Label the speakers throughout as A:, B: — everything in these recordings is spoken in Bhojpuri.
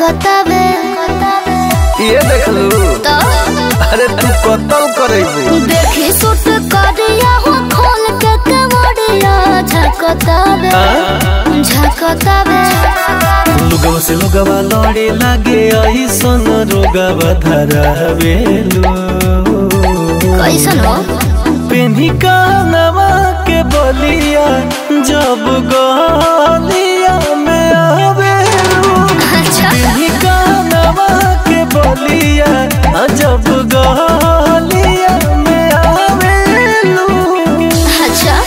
A: कतबे
B: ये देख लू
A: तो
B: अरे तू कतल करेबू
A: देखी सुट करिया हो खोल के कमरिया झकतबे झकतबे
B: लुगवा से लुगवा लड़े लागे ऐसन रोगवा धरावेलू
A: कैसन हो
B: पेन्ही कानवा के बलिया जब गलिया में आवेलू
A: अच्छा
B: पेन्ही कानवा के बलिया जब गलिया में आवेलू
A: अच्छा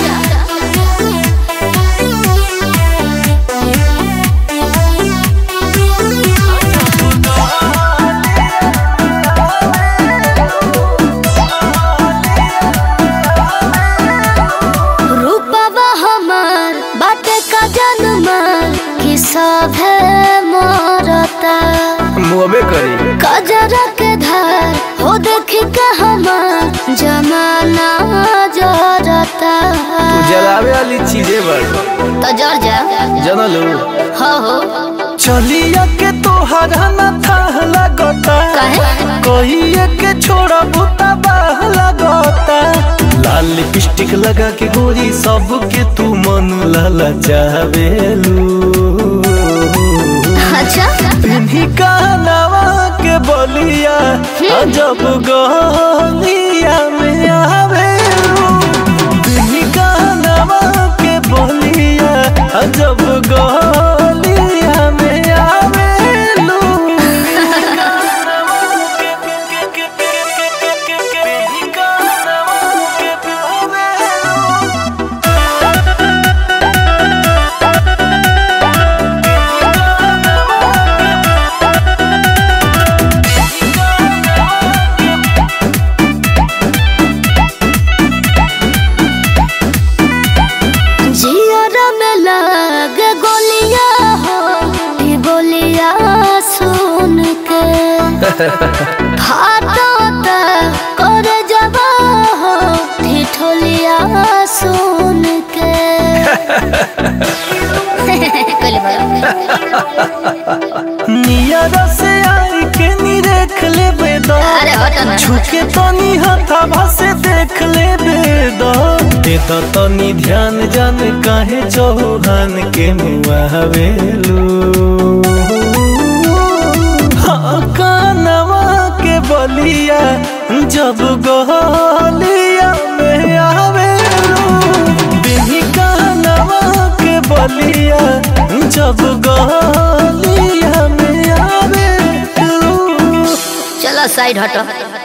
A: रूपवा हमार बाटे का जन्मार कि सब है मरता
B: मुहबे करी
A: कजरा के धार हो देख के हमार जमाना जरता
B: तू जलावे वाली चीजें बड़
A: तो जर जा
B: जनलू
A: हो हो
B: चलिया के तोहरा न था लगता
A: काहे?
B: कहिए के छोड़ा बुता बाह लगता लाल लिपस्टिक लगा के गोरी सबके तू मन लाला चाहवेलू
A: अच्छा
B: पिन्ही कानवा के बलिया जब गलिया में आवेलू पिन्ही कानवा के बलिया जब गलिया में आवेलू पिन्ही कानवा के आवेलू
A: जियर में लगे गोलिया हो ई बोलिया सुन के फाटता कर जबा हो ठिठोलिया सुन के कल
B: नियर से आई के नी देख ले बेदा
A: अरे हटो ना।
B: छुके तनी हथाभा से देख ले बेदा दे तो तनी ध्यान जान काहे चौहान के मुआवेलू हाँ कानवा के बलिया जब गलिया में आवेलू बिही कानवा के बलिया जब गलिया में आवेलू
A: चलो साइड हटो